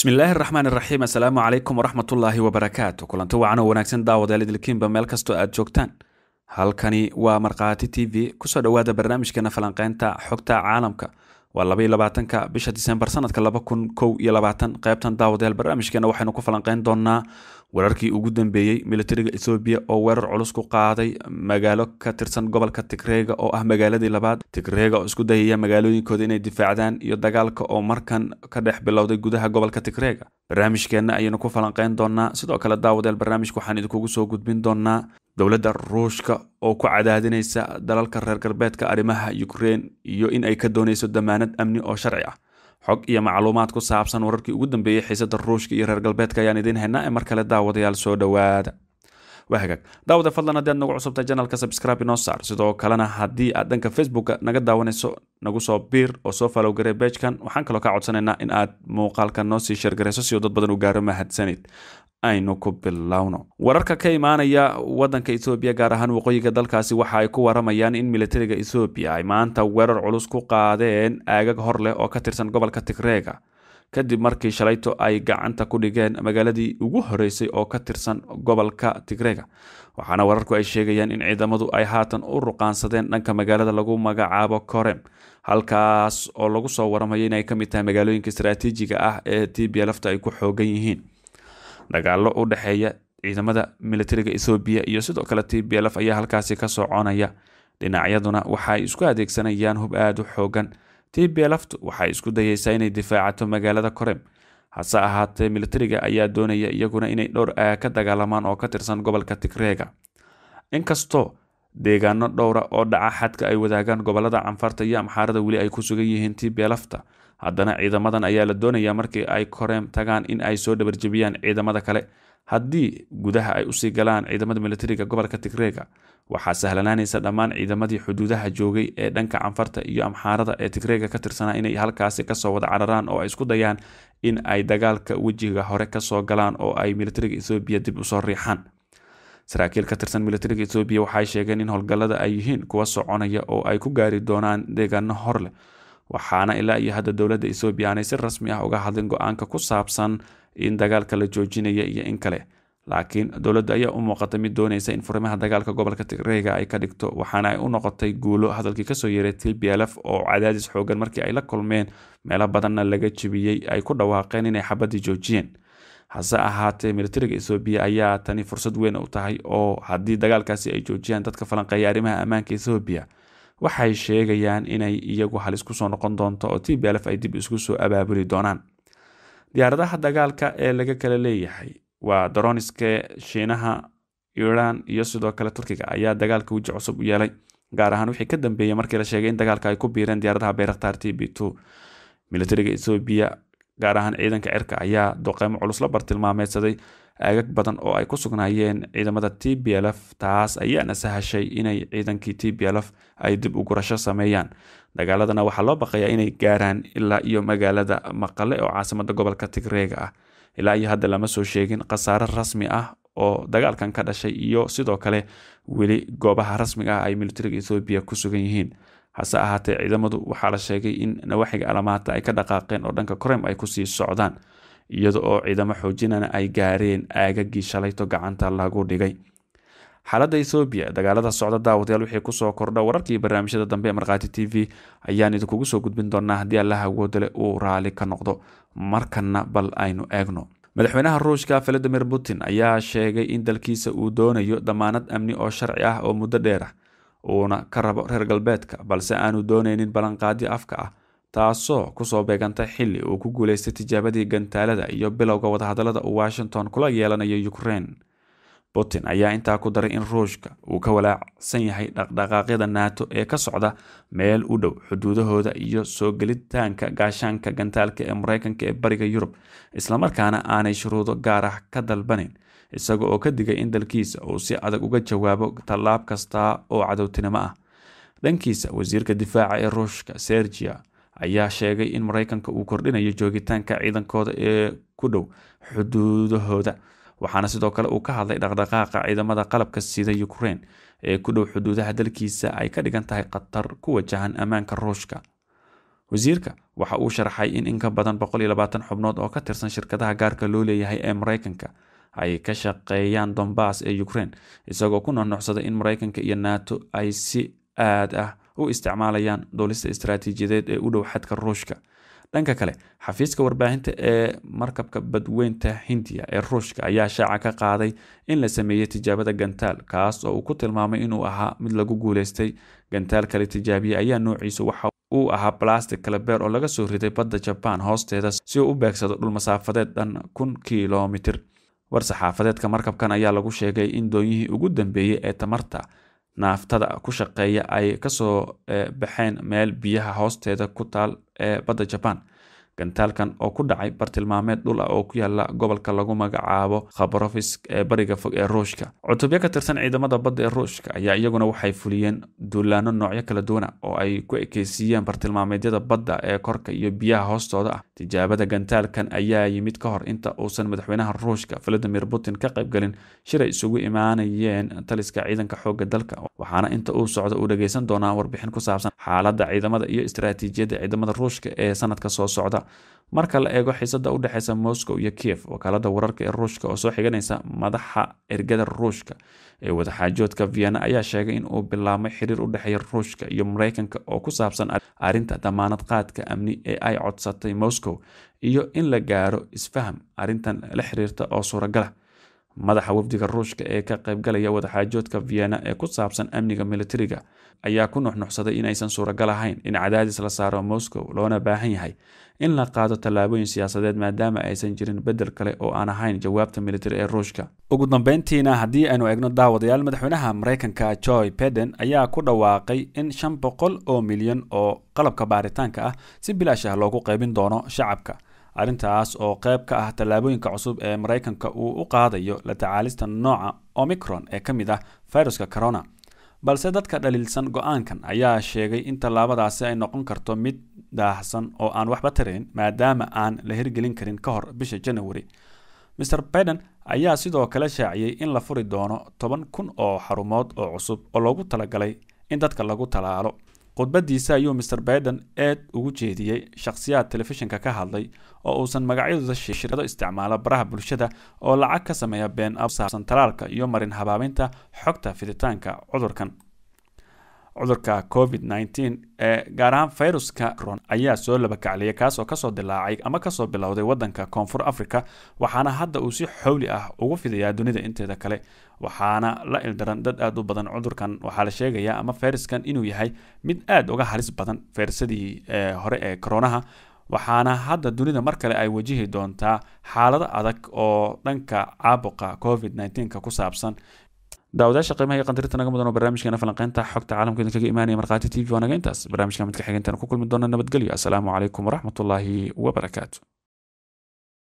bismillaahi raxmaan iraxiim assalaamu calaykum waraxmatullaahi wabarakaatu kulanti wacan oo wanaagsan daawadayaal idilkiinba meel kastoo aad joogtaan halkani waa markhaati t v kusoo dhowaada barnaamijkeena falanqeynta xogta caalamka waa labaiyo labaatanka bisha disembar sanadka laba kun kow iyo labaatan qeybtan daawadayaal barnaamijkeena waxaynu ku falanqeyn doonaa wararkii ugu dambeeyey militariga ethoobiya oo weerar culus ku qaaday magaalo ka tirsan gobolka tigreega oo ah magaaladii labaad tigreega oo isku dayaya magaalooyinkooda inay difaacdaan iyo dagaalka oo markan ka dhex bilowday gudaha gobolka tigreega barnaamijkeenna ayaynu ku falanqeyn doonaa sidoo kale daawadayaal barnaamijka waxaan idinkugu soo gudbin doonaa dowladda ruushka oo ku cadaadinaysa dalalka reer galbeedka arrimaha ukrein iyo in ay ka doonayso damaanad amni oo sharci ah xog iyo macluumaad ku saabsan wararkii ugu dambeeyey xiisada ruushka iyo reer galbeedka ayaan idiin haynaa ee mar kale daawadayaal soo dhowaada waa hagaag daawada fadlan haddii aad nagu cusubtahay janalka subscribe inoo saar sidoo kalena haddii aad dhanka facebooka naga daawanayso nagu soo biir oo soo falow garee beejkan waxaan kaloo kaa codsanaynaa in aad muuqaalkan noo sii sheergarayso si uu dad badan u gaaro mahadsanid aynu ku bilowno wararka ka imaanaya wadanka ethoobiya gaar ahaan waqooyiga dalkaasi waxa ay ku waramayaan in militariga ethoobiya ay maanta weerar culus ku qaadeen aagag hor leh oo ka tirsan gobolka tigreega kadib markii shalayto ay gacanta ku dhigeen magaaladii ugu horeysay oo ka tirsan gobolka tigreega waxaana wararku ay sheegayaan in ciidamadu ay haatan u ruqaansadeen dhanka magaalada lagu magacaabo korem halkaas oo lagu soo waramayo inay ka mid tahay magaalooyinka istaraatiijiga ah ee tibia lafta ay ku xoogan yihiin dagaalo u dhexeeya ciidamada militariga ethoobiya iyo sidoo kale t b lf ayaa halkaasi ka soconaya dhinacyaduna waxaay isku adeegsanayaan hub aada u xoogan t b lftu waxay isku dayeysaa inay difaacato magaalada korem hase ahaatee militariga ayaa doonaya iyaguna inay dhowr aa ka dagaalamaan oo ka tirsan gobolka tigreega inkastoo deegaano dhowra oo dhaca xadka ay wadaagaan gobolada canfarta iyo amxaarada weli ay ku sugan yihiin t b lfta haddana ciidamadan ayaa la doonayaa markii ay koreem tagaan in ay soo dhabarjebiyaan ciidamada kale haddii gudaha ay usii galaan ciidamada militariga gobolka tigreega waxaa sahlanaanaysa dhammaan ciidamadii xuduudaha joogay ee dhanka canfarta iyo amxaarada ee tigreega ka tirsanaa inay halkaasi kasoo wada cararaan oo ay isku dayaan in ay dagaalka wejiga hore kasoo galaan oo ay militariga ethoobiya dib usoo riixaan saraakiil ka tirsan militariga ethoobiya waxay sheegeen in howlgallada ay yihiin kuwa soconaya oo ay ku gaari doonaan deegaano hor leh waxaana ilaa iyo hadda dowladda ethoobiya aanay si rasmi ah uga hadlin go-aanka ku saabsan in dagaalka la joojinaya iyo in kale laakiin dowladda ayaa u muuqata mid doonaysa in furimaha dagaalka gobolka tigreega ay ka dhigto waxaana ay u noqotay guulo hadalkii kasoo yeeray t b lf oo cadaadis xoogan markii ay la kulmeen meelo badanna laga jebiyey ay ku dhawaaqeen inay xabadii joojiyeen hase ahaatee militariga ethoobiya ayaa tani fursad weyn u tahay oo haddii dagaalkaasi ay joojiyaan dadka falanqeeya arrimaha ammaanka ethoobiya waxay sheegayaan inay iyagu halis kusoo noqon doonto oo t b lf ay dib isku soo abaabuli doonaan diyaaradaha dagaalka ee laga kala leeyahay waa daroniske shiinaha iran iyo sidoo kale turkiga ayaa dagaalka weji cusub u yeelay gaar ahaan wixii ka dambeeyey markii la sheegay in dagaalka ay ku biireen diyaaradaha bayraktar t b two militariga ethoobiya gaar ahaan ciidanka cirka ayaa doqeymo culus la bartilmaameedsaday aagag badan oo ay ku sugnaayeen ciidamada t b lf taas ayaana sahashay inay ciidankii t b lf ay dib u gurasho sameeyaan dagaaladana waxaa loo baqayaa inay gaaraan ilaa iyo magaalada maqale oo caasimada gobolka tigreega ah ilaa iyo hadda lama soo sheegin khasaare rasmi ah oo dagaalkan ka dhashay iyo sidoo kale weli goobaha rasmiga ah ay militariga ethoobiya ku sugan yihiin hase ahaatee ciidamadu waxaa la sheegay in nawaaxiga alamaata ay ka dhaqaaqeen oo dhanka korem ay kusii socdaan iyada oo ciidamo xoojinana ay gaareen aagagii shalayto gacanta lagu dhigay xaaladda ethoobiya dagaalada socda daawadayaal wixii kusoo kordha wararkii barnaamijyada dambe ee markhaati t v ayaan idinkugu soo gudbin doonaa haddii allaha awoodale uu raali ka noqdo markanna bal aynu eegno madaxweynaha ruushka valadimir putin ayaa sheegay in dalkiisa uu doonayo damaanad amni oo sharci ah oo muddo dheer ah uuna ka rabo reer galbeedka balse aanu dooneynin ballanqaadi afka ah taasoo kusoo beegantay xili uu ku guuleystay tijaabadii gantaalada iyo bilowga wadahadalada uu washington kula yeelanayo ukraine putin ayaa intaa ku daray in ruushka uu ka walaacsan yahay dhaqdhaqaaqyada nato ee ka socda meel u dhow xuduudahooda iyo soo gelitaanka gaashaanka gantaalka ee mareykanka ee bariga yurub islamarkaana aanay shuruudo gaar ah ka dalbanin isaga oo ka digay in dalkiisa uu si adag uga jawaabo tallaab kasta oo cadowtinimo ah dhankiisa wasiirka difaaca ee ruushka sergia ayaa sheegay in mareykanka uu kordhinayo joogitaanka ciidankooda ee ku dhow xuduudahooda waxaana sidoo kale uu ka hadlay dhaqdhaqaaqa ciidamada qalabka sida ukraine ee ku dhow xuduudaha dalkiisa ay ka dhigan tahay khatar ku wajahan ammaanka ruushka wasiirka waxa uu sharaxay in in ka badan boqol iyo labaatan xubnood oo ka tirsan shirkadaha gaarka loo leeyahay ee maraykanka ay ka shaqeeyaan dombas ee ukraine isagoo ku nuxnuxsaday in maraykanka iyo nato ay si aad ah u isticmaalayaan duulista istaraatiijiyadeed ee u dhow xadka ruushka dhanka kale xafiiska warbaahinta ee markabka badweynta hindiya ee ruushka ayaa shaaca ka qaaday in la sameeyey tijaabada gantaal kaas oo uu ku tilmaamay inuu ahaa mid lagu guuleystay gantaal kale tijaabiye ayaa noociisu waxa uu ahaa balastic kalabeer oo laga soo riday badda jabaan hoosteeda si uu u beegsado dhul masaafadeed dhan kun kilomitir war-saxaafadeedka markabkan ayaa lagu sheegay in doonyihii ugu dambeeyey ee tamarta naaftada ku shaqeeya ay kasoo baxeen meel biyaha hoosteeda ku taal ee badda jabaan gantaalkan oo ku dhacay bartilmaameed dhul ah oo ku yaala gobolka lagu magacaabo khabarofisk ee bariga fog ee ruushka cutubyo ka tirsan ciidamada badda ee ruushka ayaa iyaguna waxay fuliyeen duulaano noocyo kala duwana oo ay ku ekeysiiyeen bartilmaameedyada badda ee korka iyo biyaha hoostooda ah tijaabada gantaalkan ayaa yimid ka hor inta uusan madaxweynaha ruushka valadimir putin ka qaybgelin shir ay isugu imaanayeen taliska ciidanka xoogga dalka waxaana inta uu socdo uu dhageysan doonaa warbixin ku saabsan xaaladda ciidamada iyo istaraatiijiyadda ciidamada ruushka ee sanadka soo socda marka la eego xiisada u dhexeysa moscow iyo kiev wakaalada wararka ee ruushka oo soo xiganaysa madaxa ergada ruushka ee wadaxaajoodka vienna ayaa sheegay in uu bilaabmay xiriir u dhexeeya ruushka iyo mareykanka oo ku saabsan arrinta damaanad qaadka amni ee ay codsatay moscow iyo in la gaaro isfaham arrintan la xiriirta oo suuragala madaxa wafdiga ruushka ee ka qaybgalaya wadaxaajoodka vienna ee ku saabsan amniga militariga ayaa ku nuxnuxsaday in aysan suuragal ahayn in cadaadis la saaro moscow loona baahan yahay in la qaado tallaabooyin siyaasadeed maadaama aysan jirin bedel kale oo aan ahayn jawaabta militari ee ruushka ugu dambeyntiina haddii aynu eegno daawadayaal madaxweynaha mareykanka joy beden ayaa ku dhawaaqay in shan boqol oo milyan oo qalabka baaritaanka ah si bilaash ah loogu qaybin doono shacabka arrintaas oo qayb ka ah tallaabooyinka cusub ee maraykanka uu u qaadayo la tacaalista nooca omicron ee ka mid ah viruska corona balse dadka dhaliilsan go-aankan ayaa sheegay in tallaabadaasi ay noqon karto mid daahsan oo aan waxba tarayn maadaama aan la hirgelin karin ka hor bisha january mr biden ayaa sidoo kale shaaciyey in la furi doono toban kun oo xarumood oo cusub oo loogu talagalay in dadka lagu talaalo khudbadiisa ayuu mr biden eed ugu jeediyey shakhsiyaad telefishinka ka hadlay oo uusan magacyadooda shirkado isticmaala baraha bulshada oo lacag ka sameeya been saabsan talaalka iyo marin habaabinta xogta fiditaanka cudurkan cudurka covid nteen ee gaar ahaan fayruska ron ayaa soo labakacliyay kaas oo kasoo dilaacay ama kasoo bilowday wadanka koonfur africa waxaana hadda uu si xowli ah ugu fidayaa dunida inteeda kale waxaana la ildaran dad aada u badan cudurkan waxaa la sheegayaa ama fayraskan inuu yahay mid aada uga halis badan fayrasadii hore ee koronaha waxaana hadda dunida mar kale ay wajihi doontaa xaalado adag oo dhanka caabuqa covid nnteenka ku saabsan daawadaasha qiimaha iyo qandarinta naga mudan oo barnaamijkeena falanqeynta xogta caalamka idinkaga imaanaya markhaati t v waa naga intaas barnaamijka midka xigeentan ku kulmi doona nabadgelyo asalaamu calaykum waraxmatullaahi wabarakaatu